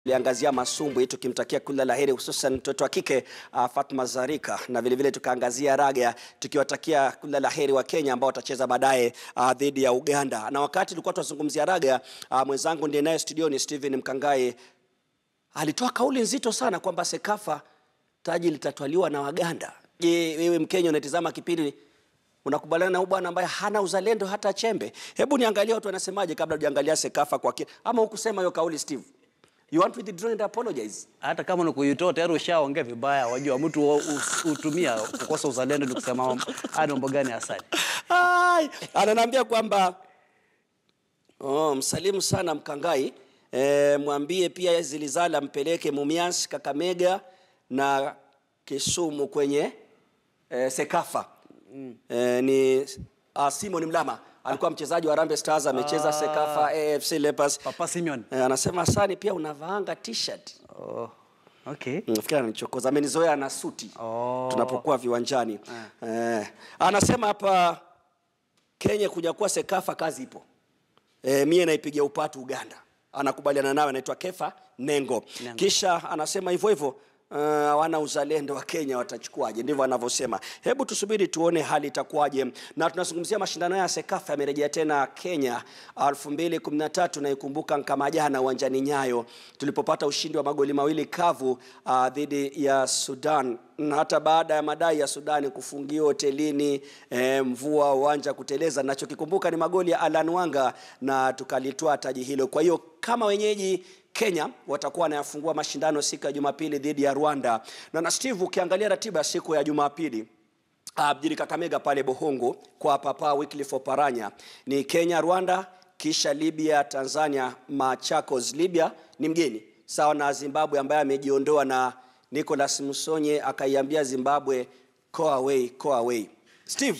Tuliangazia masumbwi tukimtakia kila la heri hususan mtoto wa kike uh, Fatma Zarika na vilevile tukaangazia raga tukiwatakia kila la heri wa Kenya ambao watacheza baadaye uh, dhidi ya Uganda. Na wakati tulikuwa tunazungumzia raga uh, mwenzangu ndiye naye studioni Steven Mkangai alitoa kauli nzito sana kwamba Sekafa taji litatwaliwa na Waganda. Je, wewe Mkenya unatizama kipindi unakubaliana na huyu bwana ambaye hana uzalendo hata chembe? Hebu niangalie watu wanasemaje kabla hujaangalia Sekafa kwa kina. Ama hukusema hiyo kauli Steve? You want to withdraw and apologize? hata kama ni kuitoa tayari ushaongea vibaya. Wajua mtu wa- us- hutumia kukosa uzalendo ni kusema haya ni mambo gani hasani. Ai, ananiambia kwamba oh, msalimu sana Mkangai e, mwambie pia Zilizala mpeleke Mumias, Kakamega na Kisumu kwenye e, Sekafa mm. e, ni uh, Simon Mlama alikuwa mchezaji wa Harambee Stars amecheza Sekafa AFC Leopards. Papa Simeon. E, anasema Sani pia unavaanga t-shirt. Oh, okay. Nafikiri ananichokoza, amenizoea na suti Oh. tunapokuwa viwanjani eh. Anasema hapa Kenya kuja kuwa Sekafa kazi ipo. Eh, mie naipigia upatu Uganda. Anakubaliana nawe, anaitwa Kefa Nengo. Nengo. Kisha anasema hivyo hivyo uh, wana uzalendo wa Kenya watachukuaje? Ndivyo anavyosema. Hebu tusubiri tuone hali itakuwaje, na tunazungumzia mashindano ya Sekafa yamerejea tena Kenya 2013 naikumbuka kama jana uwanjani Nyayo tulipopata ushindi wa magoli mawili kavu uh, dhidi ya Sudan na hata baada ya madai ya Sudani kufungiwa hotelini eh, mvua uwanja kuteleza, nachokikumbuka ni magoli ya Alan Wanga na tukalitoa taji hilo. Kwa hiyo kama wenyeji Kenya watakuwa wanayafungua mashindano siku ya Jumapili dhidi ya Rwanda. Na na Steve, ukiangalia ratiba ya siku ya Jumapili Ah, mjini Kakamega pale Bohongo kwa Papa Wycliffe Oparanya ni Kenya, Rwanda, kisha Libya, Tanzania, Machakos. Libya ni mgeni sawa na Zimbabwe ambaye amejiondoa na Nicholas Musonye akaiambia Zimbabwe go away, go away. Steve,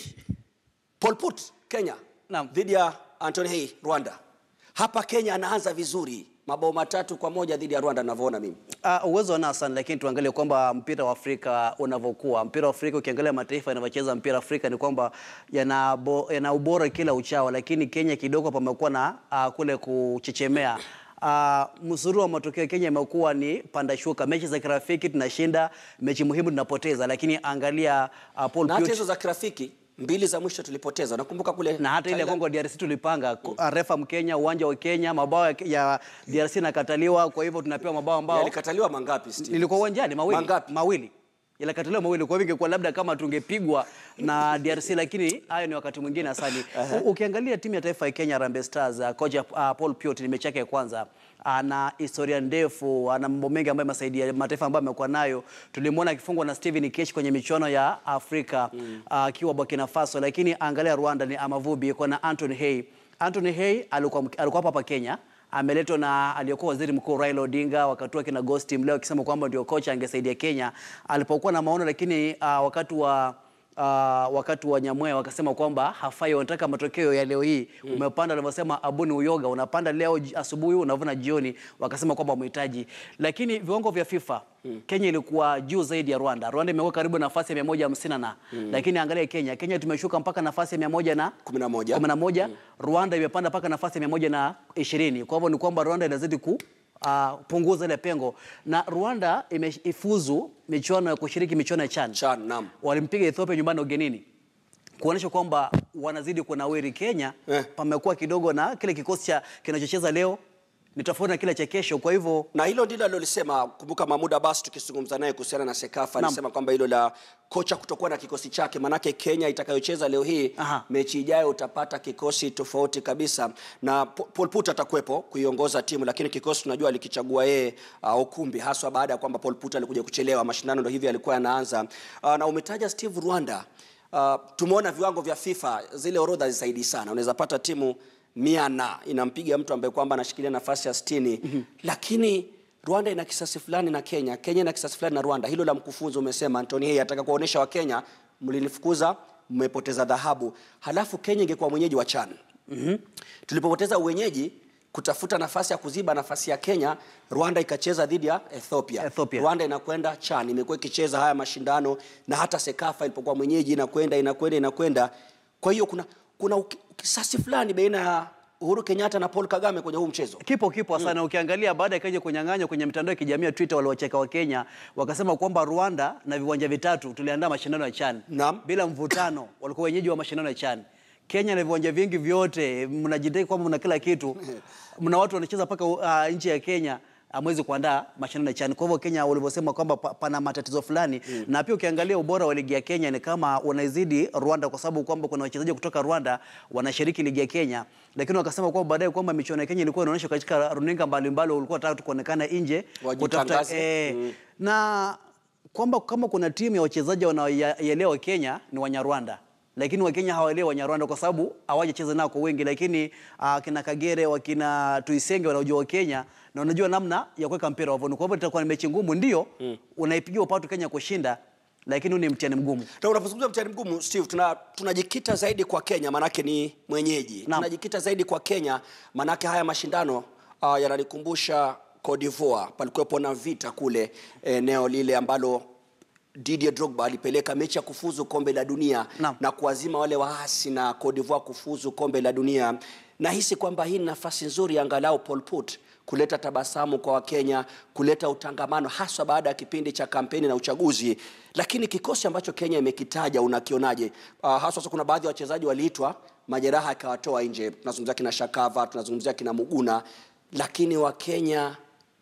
Pol Pot Kenya Naam. dhidi ya Anthony Hey Rwanda. Hapa Kenya anaanza vizuri, mabao matatu kwa moja dhidi ya Rwanda ninavyoona mimi. Uh, uwezo wanao sana lakini tuangalie kwamba mpira wa Afrika unavyokuwa. Mpira wa Afrika ukiangalia mataifa yanavyocheza mpira wa Afrika ni kwamba yana, bo, yana ubora kila uchao, lakini Kenya kidogo pamekuwa na uh, kule kuchechemea. Uh, msururu wa matokeo Kenya imekuwa ni panda shuka. Mechi za kirafiki tunashinda, mechi muhimu tunapoteza, lakini angalia uh, Paul Na hata Piot- hizo za kirafiki mbili za mwisho tulipoteza. Nakumbuka kule na hata ile Thailand. Kongo DRC tulipanga mm. refa Mkenya, uwanja wa Kenya, mabao ya- ya DRC nakataliwa, kwa hivyo tunapewa mabao ambao Yalikataliwa mangapi Steve? nilikuwa uwanjani mawili Mangapi? mawili yalikataliwa mawili. Kwa hivyo ingekuwa labda kama tungepigwa na DRC, lakini hayo ni wakati mwingine asali. U- Ukiangalia timu ya taifa ya Kenya Harambee Stars, uh, kocha uh, Paul Piot ni mechi yake ya kwanza ana historia ndefu, ana mambo mengi ambayo amesaidia mataifa ambayo amekuwa nayo. Tulimwona akifungwa na Steven Kesh kwenye michuano ya Afrika akiwa Burkina Faso, lakini angalia Rwanda ni Amavubi, iko na Anthony Hey. Anthony Hey alikuwa alikuwa hapa hapa Kenya ameletwa na aliyekuwa waziri mkuu Raila Odinga wakati wake na Ghost Mleo akisema kwamba ndio kocha angesaidia Kenya alipokuwa na maono, lakini uh, wakati wa Uh, wakati wa Nyamwea wakasema kwamba hafai, wanataka matokeo ya leo hii. Umepanda alivyosema Abuni Uyoga, unapanda leo ji- asubuhi unavuna jioni, wakasema kwamba umehitaji. Lakini viwango vya FIFA Kenya ilikuwa juu zaidi ya Rwanda. Rwanda imekuwa karibu nafasi ya 150 na lakini angalia Kenya, Kenya tumeshuka mpaka nafasi ya 100 na Kumi na moja. kumi na moja. Rwanda imepanda mpaka nafasi ya mia moja na ishirini. Kwa hivyo ni kwamba Rwanda inazidi ku uh, punguza ile pengo, na Rwanda imeifuzu michuano ya kushiriki michuano ya CHAN. Chan, naam. Walimpiga Ethiopia nyumbani na ugenini kuonyesha kwamba wanazidi kunawiri. Kenya Eh. pamekuwa kidogo na kile kikosi cha kinachocheza leo ni tofauti na kile cha kesho, kwa hivyo na hilo ndilo alilolisema. Kumbuka Mahmud Abbas tukizungumza naye kuhusiana na Sekafa Naam. alisema kwamba hilo la kocha kutokuwa na kikosi chake, manake Kenya itakayocheza leo hii Aha. mechi ijayo utapata kikosi tofauti kabisa, na Po- Paul Put atakuwepo kuiongoza timu, lakini kikosi tunajua alikichagua yeye uh, ukumbi haswa baada ya kwamba Paul Put alikuja kuchelewa, mashindano ndio hivi yalikuwa yanaanza. Uh, na umetaja Steve Rwanda, uh, tumeona viwango vya FIFA, zile orodha zisaidii sana, unaweza pata timu mia na inampiga mtu ambaye kwamba anashikilia nafasi ya sitini lakini Rwanda ina kisasi fulani na Kenya, Kenya ina kisasi fulani na Rwanda. Hilo la mkufunzi umesema Anthony Hey ataka kuwaonyesha Wakenya mlinifukuza, mmepoteza dhahabu. Halafu Kenya ingekuwa mwenyeji wa CHAN. Tulipopoteza uwenyeji kutafuta nafasi ya kuziba nafasi ya Kenya, Rwanda ikacheza dhidi ya Ethiopia. Ethiopia. Rwanda inakwenda CHAN, imekuwa ikicheza haya mashindano na hata Sekafa ilipokuwa mwenyeji inakwenda inakwenda inakwenda. Kwa hiyo kuna kuna uki- kisasi fulani baina ya Uhuru Kenyatta na Paul Kagame kwenye huu mchezo. Kipo kipo sana. Ukiangalia baada ya Kenya kunyang'anywa kwenye mitandao ya kijamii ya Twitter, waliwacheka wa Kenya wakasema kwamba Rwanda na viwanja vitatu tuliandaa mashindano ya CHAN Naam. bila mvutano, walikuwa wenyeji wa mashindano ya CHAN. Kenya na viwanja vingi vyote, mnajidai kwamba mna kila kitu, mna watu wanacheza mpaka uh, nchi ya Kenya amwezi kuandaa mashindano ya CHAN. Kwa hivyo Kenya walivyosema kwamba pa, pana matatizo fulani na pia ukiangalia ubora wa ligi ya Kenya ni kama unaizidi Rwanda, kwa sababu kwamba kuna wachezaji kutoka Rwanda wanashiriki ligi ya Kenya, lakini wakasema kwamba baadaye kwamba michuano ya Kenya ilikuwa inaonyeshwa katika runinga mbalimbali, ulikuwa unataka tu kuonekana nje Wajitangaze. eh, na kwamba kama kuna timu ya wachezaji wanaoielewa Kenya ni Wanyarwanda lakini Wakenya hawaelewi Wanyarwanda kwa sababu hawajacheza nao kwa wengi, lakini uh, kina Kagere wakina Tuisenge wanaojua wa Kenya na wanajua namna ya kuweka mpira wavuni. Kwa hivyo itakuwa ni mechi ngumu, ndio unaipigia upatu Kenya kushinda, lakini huu ni mtihani mgumu. Na unapozungumza mtihani mgumu Steve, tuna tunajikita zaidi kwa Kenya manake ni mwenyeji. Naam. Tunajikita zaidi kwa Kenya manake haya mashindano uh, yananikumbusha Cote d'Ivoire, palikuwepo na vita kule eneo lile ambalo Didier Drogba alipeleka mechi ya kufuzu kombe la dunia Naam. na kuwazima wale waasi na Cote d'Ivoire kufuzu kombe la dunia. Nahisi kwamba hii ni nafasi nzuri angalau Paul Put kuleta tabasamu kwa Wakenya, kuleta utangamano haswa baada ya kipindi cha kampeni na uchaguzi. Lakini kikosi ambacho Kenya imekitaja unakionaje? Uh, haswa sasa kuna baadhi ya wachezaji waliitwa majeraha yakawatoa nje. Tunazungumzia kina Shakava, tunazungumzia kina Muguna, lakini Wakenya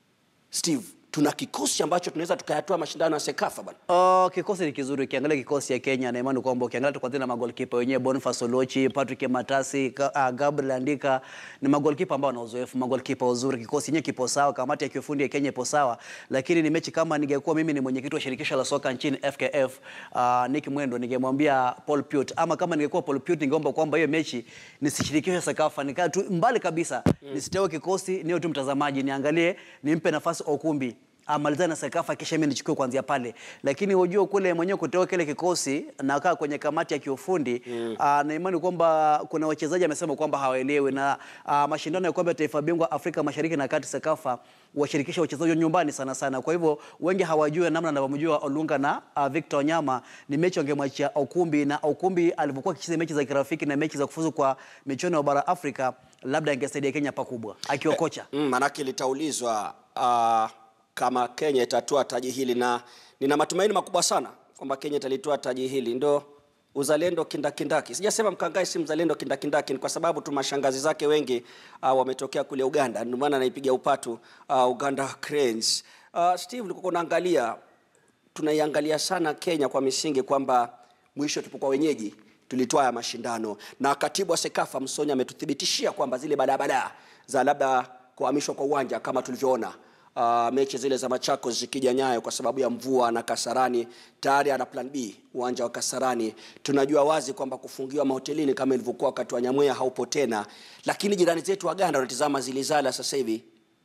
Steve, tuna kikosi ambacho tunaweza tukayatoa mashindano ya Sekafa bwana. Uh, kikosi ni kizuri. Ukiangalia kikosi ya Kenya na imani kwamba ukiangalia tu kwanza na magolkipa wenyewe Boniface Olochi, Patrick Matasi, Ka- uh, Gabriel Andika ni magolkipa ambao wana uzoefu, magolkipa wazuri. Kikosi yenyewe kipo sawa, kamati ya kiufundi ya Kenya ipo sawa, lakini ni mechi kama ningekuwa mimi ni mwenyekiti wa shirikisho la soka nchini FKF, uh, Nick Mwendo, ningemwambia Paul Piot, ama kama ningekuwa Paul Piot ningeomba kwamba hiyo mechi nisishirikishe Sekafa, nikaa tu mbali kabisa, nisitewe kikosi, niwe tu mtazamaji, niangalie, nimpe nafasi Okumbi amalizane na Sekafa kisha mimi nichukue kuanzia pale, lakini unajua kule mwenyewe kutoa kile kikosi na kaa kwenye kamati ya kiufundi mm. na imani kwamba kuna wachezaji amesema kwamba hawaelewi na aa, mashindano ya kombe la taifa bingwa Afrika Mashariki na Kati Sekafa washirikisha wachezaji wa nyumbani sana sana, kwa hivyo wengi hawajui namna anavyomjua Olunga na uh, Victor Wanyama. Ni mechi wangemwachia Okumbi na Okumbi alivyokuwa akicheza mechi za kirafiki na mechi za kufuzu kwa michuano ya bara Afrika, labda angesaidia Kenya pakubwa akiwa kocha Mm, manake litaulizwa uh, kama Kenya itatoa taji hili, na nina matumaini makubwa sana kwamba Kenya italitoa taji hili. Ndo uzalendo kindakindaki. Sijasema Mkangai si mzalendo kindakindaki, ni kwa sababu tu mashangazi zake wengi uh, wametokea kule Uganda, ndio maana anaipiga upatu uh, Uganda Cranes. Uh, Steve, ulikuwa unaangalia tunaiangalia sana Kenya kwa misingi kwamba mwisho tulipokuwa wenyeji tulitoa ya mashindano, na katibu wa Sekafa Msonya ametuthibitishia kwamba zile badaa za labda kuhamishwa kwa uwanja kama tulivyoona uh, mechi zile za Machakos zikija Nyayo kwa sababu ya mvua na Kasarani, tayari ana plan B uwanja wa Kasarani. Tunajua wazi kwamba kufungiwa mahotelini kama ilivyokuwa wakati wa Nyamwea haupo tena, lakini jirani zetu Waganda wanatizama zilizala sasa hivi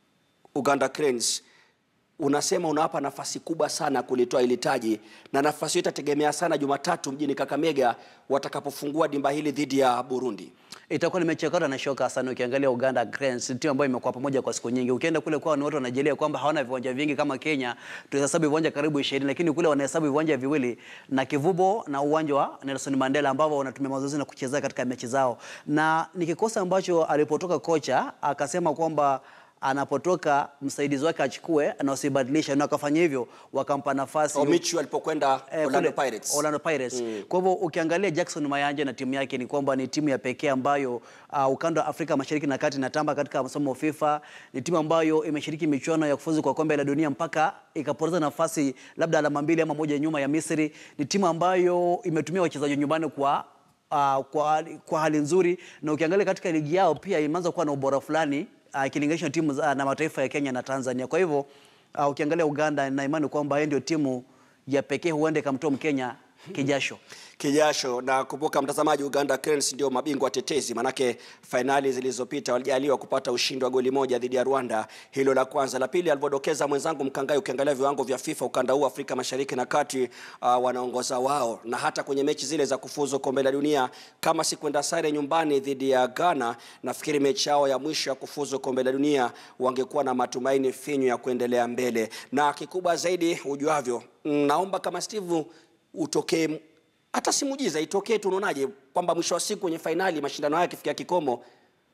Uganda Cranes unasema unawapa nafasi kubwa sana kulitoa ili taji, na nafasi hiyo itategemea sana Jumatatu mjini Kakamega watakapofungua dimba hili dhidi ya Burundi. itakuwa ni mechi ya kata na shoka sana. Ukiangalia Uganda Cranes, timu ambayo imekuwa pamoja kwa siku nyingi. Ukienda kule kwao ni watu wanajelea kwamba hawana viwanja vingi kama Kenya, tuhesabu viwanja karibu 20 lakini kule wanahesabu viwanja viwili na Kivubo na uwanja wa Nelson Mandela ambao wanatumia mazoezi na kuchezea katika mechi zao, na ni kikosi ambacho alipotoka kocha akasema kwamba anapotoka msaidizi wake achukue na usibadilishe, na akafanya hivyo, wakampa nafasi Omichu alipokwenda Eh, Orlando kule, Pirates. Orlando Pirates. Kwa hivyo ukiangalia Jackson Mayanja na timu yake ni kwamba ni timu ya pekee ambayo uh, ukanda wa Afrika Mashariki na Kati inatamba katika msomo wa FIFA. Ni timu ambayo imeshiriki michuano ya kufuzu kwa kombe la dunia mpaka ikapoteza nafasi labda alama mbili ama moja nyuma ya Misri. Ni timu ambayo imetumia wachezaji nyumbani kwa Uh, kwa, kwa hali nzuri na ukiangalia katika ligi yao pia imeanza kuwa na ubora fulani uh, ikilinganishwa na timu za- na mataifa ya Kenya na Tanzania. Kwa hivyo uh, ukiangalia Uganda na imani kwamba yeye ndio timu ya pekee huenda ikamtoa Mkenya kijasho. kijasho na kumbuka mtazamaji uganda cranes ndio mabingwa tetezi manake fainali zilizopita walijaliwa kupata ushindi wa goli moja dhidi ya rwanda hilo la kwanza la pili alivyodokeza mwenzangu mkangai ukiangalia viwango vya fifa ukanda huu afrika mashariki na kati uh, wanaongoza wao na hata kwenye mechi zile za kufuzu kombe la dunia kama si kwenda sare nyumbani dhidi ya ghana nafikiri mechi yao ya mwisho ya kufuzu kombe la dunia wangekuwa na matumaini finyu ya kuendelea mbele na kikubwa zaidi ujuavyo naomba kama steve utokee hata si muujiza itokee tu, unaonaje kwamba mwisho wa siku kwenye fainali mashindano haya yakifikia kikomo,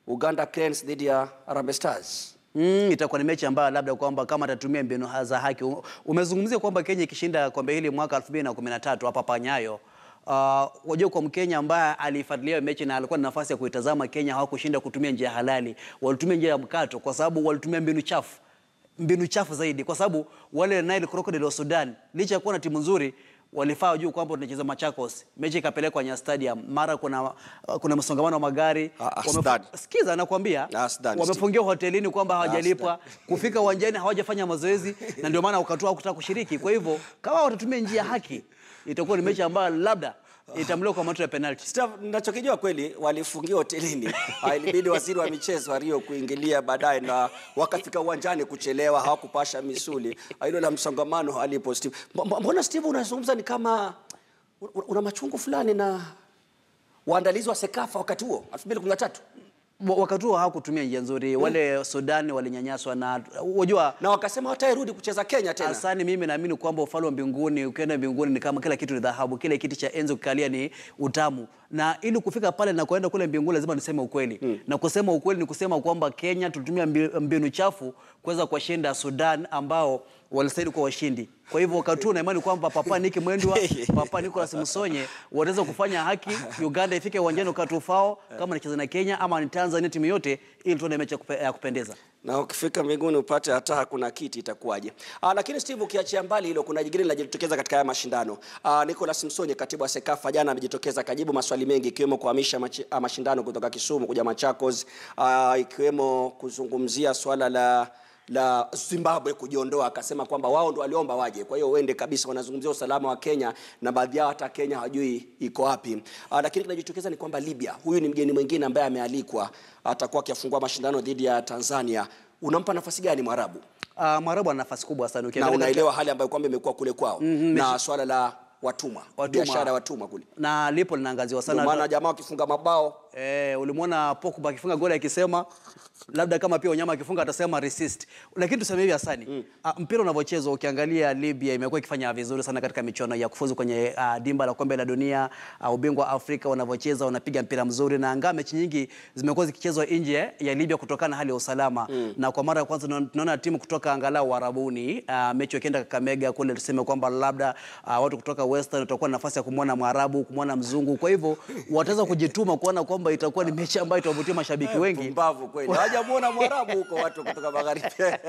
Uganda Cranes dhidi ya Harambee Stars. Mm, itakuwa ni mechi ambayo labda kwamba kama atatumia mbinu za haki. U- Umezungumzia kwamba Kenya ikishinda kombe hili mwaka 2013 hapa Panyayo. Uh, wajua kwa Mkenya ambaye alifuatilia hiyo mechi na alikuwa na nafasi ya kuitazama, Kenya hawakushinda kutumia njia halali, walitumia njia ya mkato kwa sababu walitumia mbinu chafu mbinu chafu zaidi, kwa sababu wale Nile Crocodile wa Sudan licha ya kuwa na timu nzuri walifaa juu kwamba tunacheza Machakos, mechi ikapelekwa Nyayo Stadium, mara kuna kuna msongamano wa magari Ah, ah, Wamef- Sudan. Sikiza, nakwambia Ah, Sudan, wamefungiwa hotelini kwamba hawajalipwa, kufika uwanjani hawajafanya mazoezi, na ndio maana wakatoa kutaka kushiriki. Kwa hivyo kama watatumia njia ya haki, itakuwa ni mechi ambayo labda itamliwa kwa matokeo ya penalty. Staff, ninachokijua kweli walifungiwa hotelini. Ah, Ilibidi waziri wa michezo wa Rio kuingilia baadaye, na wakafika uwanjani kuchelewa, hawakupasha misuli. Ah, Hilo la msongamano halipo. Steve, Mb- mbona Steve unazungumza ni kama una- una machungu fulani na waandalizi wa Sekafa wakati huo 2013 Wa- Wakati huo hawakutumia njia nzuri, wale Sudan walinyanyaswa na wajua na wakasema hawatairudi kucheza Kenya tena. Asani, mimi naamini kwamba ufalme wa mbinguni, ukienda mbinguni ni kama kila kitu ni dhahabu, kile kiti cha enzi ukikalia ni utamu, na ili kufika pale na kuenda kule mbinguni lazima niseme ukweli na kusema ukweli ni kusema kwamba Kenya tulitumia mbi- mbinu chafu kuweza kuwashinda Sudan ambao walistahili kuwa washindi. Kwa hivyo wakati huu na imani kwamba Papa Niki Mwendwa, Papa Nicolas Musonye wataweza kufanya haki, Uganda ifike uwanjani wakati ufao, kama nicheza na Kenya ama ni Tanzania, timu yote, ili tuone mechi ya kupe- ya kupendeza. na ukifika mbinguni upate hata hakuna kiti itakuwaje? Ah, lakini Steve, ukiachia mbali hilo, kuna jingine linajitokeza katika haya mashindano. Ah, Nicholas Msonye, katibu wa Sekafa, jana amejitokeza akajibu maswali mengi, ikiwemo kuhamisha machi- ah, mashindano kutoka Kisumu kuja Machakos, ah, ikiwemo kuzungumzia swala la la Zimbabwe kujiondoa, akasema kwamba wao ndo waliomba waje, kwa hiyo uende kabisa. Wanazungumzia usalama wa Kenya na baadhi yao hata Kenya hawajui iko wapi. Ah, lakini kinajitokeza ni kwamba Libya, huyu ni mgeni mwingine ambaye amealikwa, atakuwa akifungua mashindano dhidi ya Tanzania. Unampa nafasi gani Mwarabu? Uh, Mwarabu ana nafasi kubwa sana na ukiangalia unaelewa hali ambayo kwamba imekuwa kule kwao na swala la watumwa, Watumwa. biashara ya watumwa kule, na lipo linaangaziwa ndio sana maana jamaa wakifunga mabao Eh, ulimwona Pogba akifunga goli akisema labda kama pia Wanyama akifunga atasema resist. Lakini tuseme hivi Hasani, mm. mpira unavyochezwa ukiangalia Libya imekuwa ikifanya vizuri sana katika michuano ya kufuzu kwenye uh, dimba la kombe la dunia, uh, ubingwa wa Afrika wanavyocheza wanapiga mpira mzuri na angaa mechi nyingi zimekuwa zikichezwa nje ya Libya kutokana na hali ya usalama. Mm. Na kwa mara ya kwanza tunaona- tunaona timu kutoka angalau Warabuni, uh, mechi wakienda Kakamega kule tuseme kwamba labda uh, watu kutoka Western watakuwa na nafasi ya kumwona Mwarabu, kumwona mzungu. Kwa hivyo wataweza kujituma kuona kwamba itakuwa ni mechi ambayo itawavutia mashabiki wengi. pumbavu kweli, hawajamuona Mwarabu huko watu kutoka magharibi.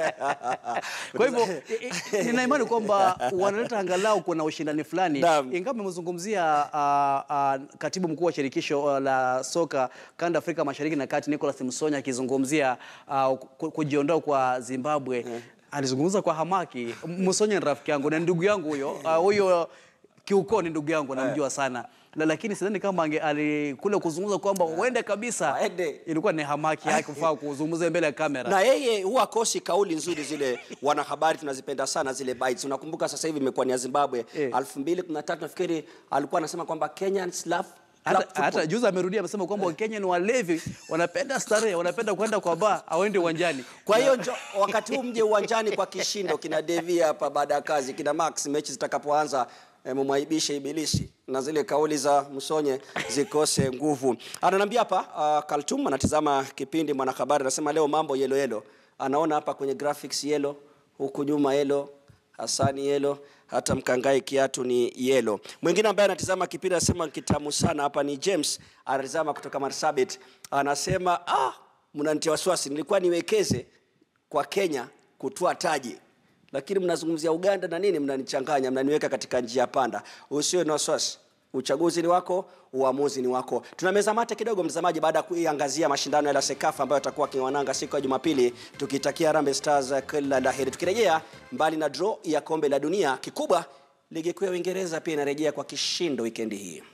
Kwa hivyo i- i- nina imani kwamba wanaleta angalau kuna ushindani fulani, Naam. ingawa amezungumzia uh, uh, katibu mkuu wa shirikisho uh, la soka kanda Afrika Mashariki na Kati Nicholas Msonya akizungumzia uh, ku- kujiondoa kwa Zimbabwe alizungumza kwa hamaki. Msonya ni rafiki yangu na ndugu yangu huyo uh, huyo kiukoo ni ndugu yangu namjua sana la, lakini sidhani kama ange ali kule kuzungumza kwamba uende kabisa, Aende. ilikuwa ni hamaki yake kufaa kuzungumza mbele ya kamera. na yeye huwa kosi kauli nzuri zile, wanahabari tunazipenda sana zile bites. Unakumbuka sasa hivi imekuwa ni ya Zimbabwe Eh. 2013 nafikiri alikuwa anasema kwamba Kenyans love club hata, football. hata juzi amerudia amesema kwamba Wakenya ni walevi, wanapenda starehe, wanapenda kwenda kwa baa, awaende uwanjani. Kwa hiyo njo, wakati huu mje uwanjani kwa kishindo, kina Devi hapa baada ya kazi, kina Max, mechi zitakapoanza eh, mumwaibishe ibilisi na zile kauli za Msonye zikose nguvu. Ananiambia hapa uh, Kaltum anatizama kipindi, mwanahabari anasema leo mambo yelo yelo, anaona hapa kwenye graphics yelo, huku nyuma yelo, Hasani yelo, hata mkangai kiatu ni yelo. Mwingine ambaye anatizama kipindi anasema kitamu sana hapa ni James, anatizama kutoka Marsabit, anasema ah, mnanitia wasiwasi, nilikuwa niwekeze kwa Kenya kutoa taji, lakini mnazungumzia Uganda na nini, mnanichanganya, mnaniweka katika njia panda. Usiwe na wasiwasi, uchaguzi ni wako, uamuzi ni wako. Tunameza mate kidogo, mtazamaji, baada ya kuiangazia mashindano ya Sekafa ambayo yatakuwa kiwananga siku ya Jumapili, tukitakia Harambee Stars kila la heri. Tukirejea mbali na draw ya kombe la dunia, kikubwa ligi kuu ya Uingereza pia inarejea kwa kishindo wikendi hii.